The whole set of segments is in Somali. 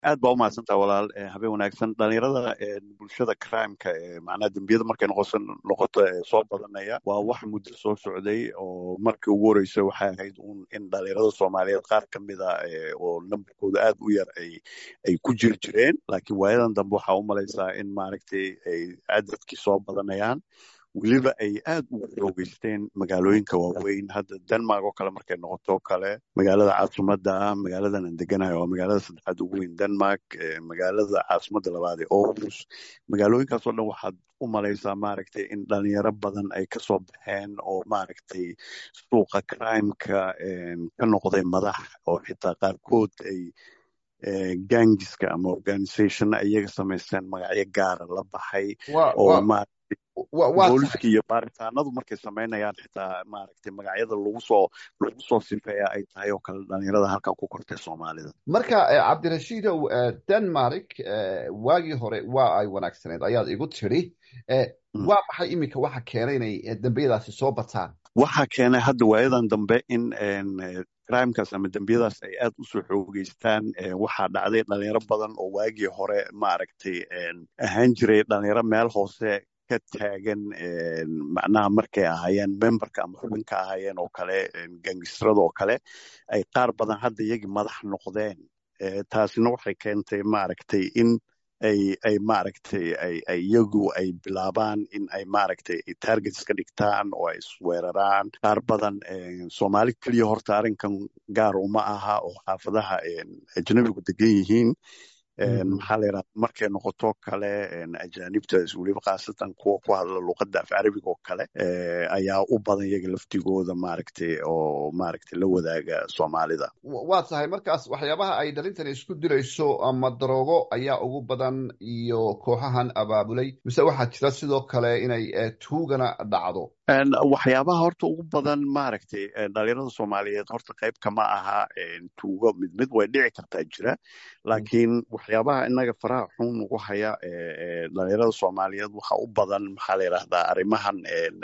aad baa umahadsantaha walaal habeen wanaagsan dhalinyarada bulshada crimeka macnaha dembiyada markay noqoso noqoto soo badanaya waa wax muddo soo socday oo markii ugu horeysa waxay ahayd un in dhalinyarada soomaaliyeed qaar ka mida oo nambarkooda aad u yar ay ay ku jiri jireen laakiin waayadan dambe waxaa u malaysaa in maaragtay ay cadadkii soo badanayaan weliba ay aad ugu xoogeysteen magaalooyinka waaweyn hadda denmark oo kale markay noqoto kale magaalada caasimadda ah magaaladan aan deganahay waa magaalada saddexaad ugu weyn denmark magaalada caasimadda labaad ee aarhus magaalooyinkaasoo dhan waxaad u malaysaa maaragtay in dhalinyaro badan ay kasoo baxeen oo maaragtay suuqa crimeka ka noqday madax oo xitaa qaarkood ay gangiska ama organizationna iyaga samaysteen magacyo gaara la baxay oo booliska iyo baaritaanadu markay samaynayaan xitaa maaragtay magacyada lagu soo lagu soo sifeeya ay tahay oo kale dhalinyarada halkan ku kortay soomaalida marka cabdirashiidow denmark waagii hore waa ay wanaagsaneed ayaad igu tidhi waa maxay iminka waxa keenay inay dembiyadaasi soo bataan waxaa keenay hadda waayadan dambe in crimekaas ama dembiyadaas ay aad usoo xoogeystaan waxaa dhacday dhalinyaro badan oo waagii hore maaragtay ahaan jiray dhalinyaro meel hoose ka taagan macnaha markay ahaayeen memberka ama xubinka ahaayeen oo kale gangistrada oo kale ay qaar badan hadda iyagii madax noqdeen taasina waxay keentay maaragtay in ay ay maaragtay ay ay iyagu ay bilaabaan in ay maaragtay targets ka dhigtaan oo ay isweeraraan qaar badan soomaali keliya horta arrinkan gaar uma aha oo xaafadaha ajnabigu degan yihiin maxaa la yidhahda markay noqoto kale ajaanibta weliba khaasatan kuwa ku hadla luqadda af carabiga oo kale ayaa u badan iyaga laftigooda maaragtay oo maaragtay la wadaaga soomaalida waa tahay markaas waxyaabaha ay dhalintani isku dilayso ama daroogo ayaa ugu badan iyo kooxahan abaabulay mise waxaa jira sidoo kale inay tuugana dhacdo waxyaabaha horta ugu badan maaragtay dhalinyarada soomaaliyeed horta qayb kama aha tuugo mid mid way dhici kartaa jira laakiin waxyaabaha inaga faraha xun ugu haya dhalinyarada soomaaliyeed waxa u badan maxaa la yidhahdaa arrimahan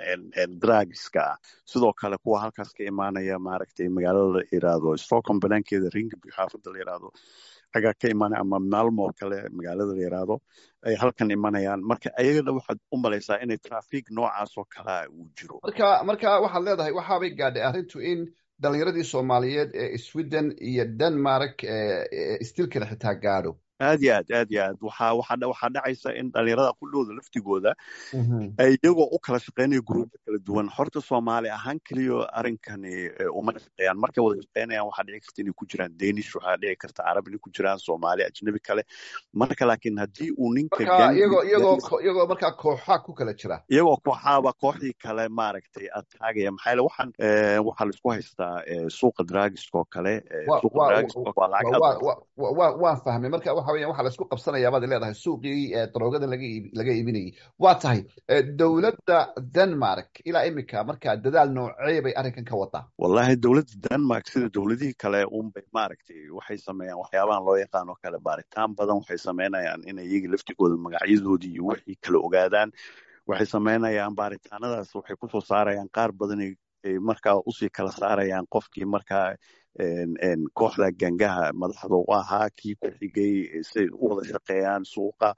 drugska ah sidoo kale kuwa halkaas ka imaanaya maaragtay magaalada la yidhaahdo stockholm banaankeeda ringaby xaafadda la yidhaahdo xagaa ka imaanaya ama maalmo oo kale magaalada la yidhaahdo ay halkan imanayaan marka ayagana waxaad u malaysaa inay trafic noocaas oo kalea uu jiro marka marka waxaad leedahay waxaabay gaadhay arrintu in dhalinyaradii soomaaliyeed ee sweden iyo denmark istilkana xitaa gaadho aad iyo aad aad iyo aad waxa waxa waxaa dhacaysa in dhalinyarada kudhooda laftigooda ay iyagoo u kala shaqeynaya gruubyo kala duwan horta soomaali ahaan keliya arrinkani uma shaqeeyaan markay wada shaqeynayaan waxaa dhici karta inay ku jiraan danish waxaa dhici karta carab inay ku jiraan soomaali ajnabi kale marka laakiin haddii uu ninka iyagoo iyagoo iyagoo markaa kooxa ku kala jira iyagoo kooxaaba kooxdii kale maaragtay ataagaya maxaa yeele waxaan waxaa laisku haystaa suuqa dragiska oo kale suuqa dragiska waa lacag waan fahmay marka waxa weyan waxa laisku qabsanayaa baad leedahay suuqii daroogada laga laga iibinayay waa tahay dowladda denmark ilaa imika markaa dadaal noocee bay arrinkan ka wadaa wallahi dowladda denmark sida dowladihii kale unbay maaragtay waxay sameeyaan waxyaabahan loo yaqaan oo kale baaritaan badan waxay sameynayaan inay iyaga laftigooda magacyadoodii iyo wixii kala ogaadaan waxay sameynayaan baaritaanadaas waxay kusoo saarayaan qaar badan ay markaa usii kala saarayaan qofkii markaa kooxda gangaha madaxda u ahaa kii ku xigay siay u wada shaqeeyaan suuqa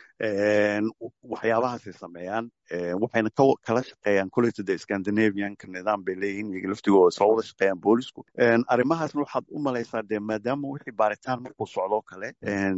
waxyaabahaasay sameeyaan waxayna kala shaqeeyaan koleyta de scandinavianka nidaam bay leeyihiin iyaga laftigooda soo wada shaqeeyaan boolisku arrimahaasna waxaad u malaysaa dee maadaama wixii baaritaan markuu socdoo kale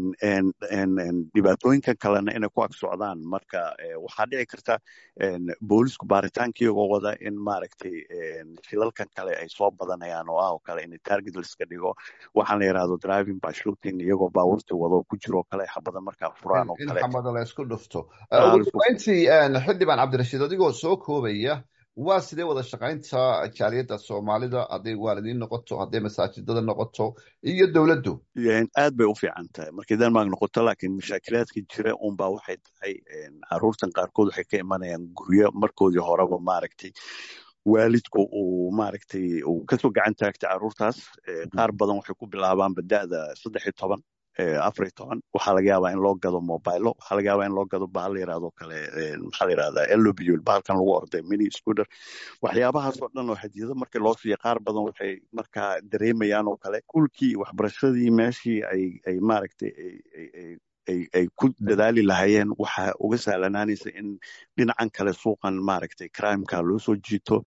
dhibaatooyinkan kalena inay ku ag socdaan marka waxaa dhici karta boolisku baaritaanka iyagoo wada in maaragtay shilalkan kale ay soo badanayaan oo ah oo kale in target liska dhigo waxaan la yidhahdo driving by shooting iyagoo baabuurta wado ku jiro kale xabada markaa furaan oo kale xabada la isku dhufto ugu dambeyntii xildhibaan cabdirashiid adigoo soo koobaya waa sidee wada shaqaynta jaaliyadda soomaalida hadday waalidiin noqoto hadday masaajidada noqoto iyo dowladdu aad bay u fiican tahay markay denmark noqoto laakiin mashaakilaadka jira unbaa waxay tahay caruurtan qaarkood waxay ka imanayaan guryo markoodii horeba maaragtay waalidku uu maaragtay uu kasoo gacan taagtay caruurtaas qaar badan waxay ku bilaabaanba da'da saddex iyo toban afar iyo toban waxaa laga yaabaa in loo gado mobilo waxaa laga yaabaa in loo gado bahal la yirahdo kale maxaa la yirahdaa elobul bahalkan lagu orday mini scooter waxyaabahaas oo dhan oo hadiyado markii loo siiya qaar badan waxay markaa dareemayaan oo kale kulkii waxbarashadii meeshii ay ay maaragtay ay ku dadaali lahaayeen waxaa uga sahlanaanaysa in dhinacan kale suuqan maaragtay crimeka loo soo jiito